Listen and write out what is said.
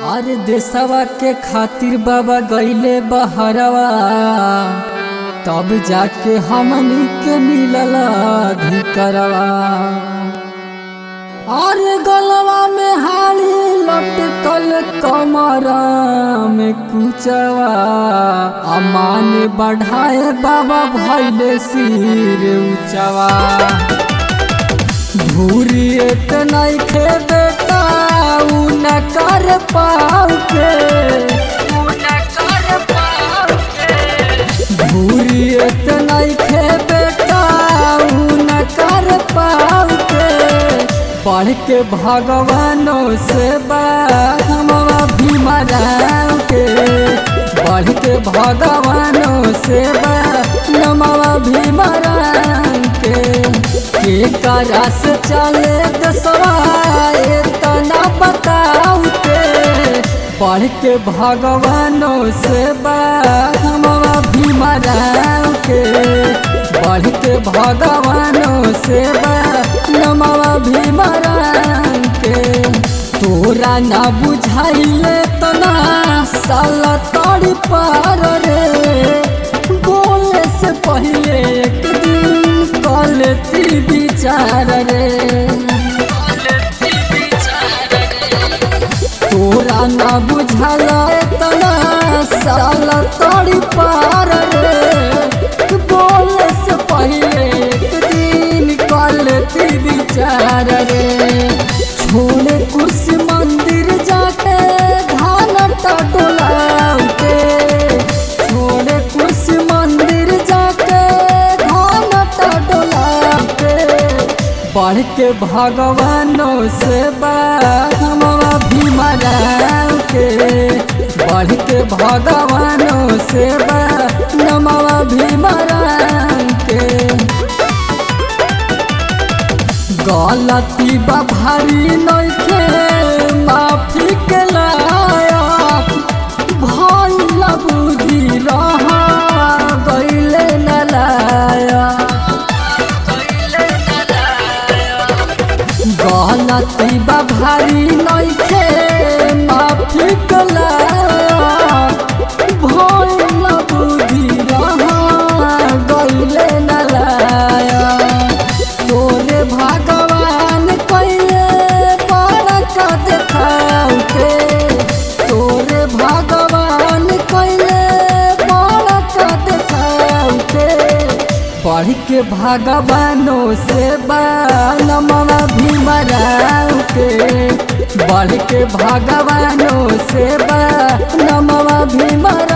अरे देशवा के खातिर बाबा गईले बहरवा तब जाके हमनी के मिलल अधिकरवा अरे गलवा में हाली लटकल कमरा में कुचवा अमान बढ़ाए बाबा भैले सिर ऊंचवा धूरी इतना खे बेटा उ न कर पाओ के धूरी इतना खे बेटा उ न कर पाओ के पढ़ के भगवानों से बाबा भी मराओ के पढ़ के भगवानों से नमवा भी मराओ के के करस चले दसवा तना बताऊ के पढ़ के भगवानों से बाबा भी मराऊ के पढ़ के भगवानों से नमवा भी मराऊ के तोरा ना बुझाइले तना साला तड़ी पार रे बोले से पहले एक दिन कलती विचार रे तोरा ना बुझल तना साला तड़ी पार रे बोले से पहले एक दिन कलती विचार रे छोड़े कुर्सी मंदिर जाके धान टोलाउते छोड़े कुर्सी मंदिर जाके धान टोलाउते बढ़ के भगवानों से बाबा भी मराऊ के बढ़ के भगवानों से नमवा भी मराऊ के गलती बा भारी नइखे माफी के लायक भइल बुद्धि रहा गइले न लायक गलती बा भारी नइखे माफी के लायक भइल बुद्धि रहा गइले न लायक तोरे भगवान कैले बड़का देखाऊ के तोरे भगवान कैले बड़का देखाऊ के पढ़ के भगवानों से नमवा भी मराऊ के बढ़ के भगवानों से नमवा भी मरा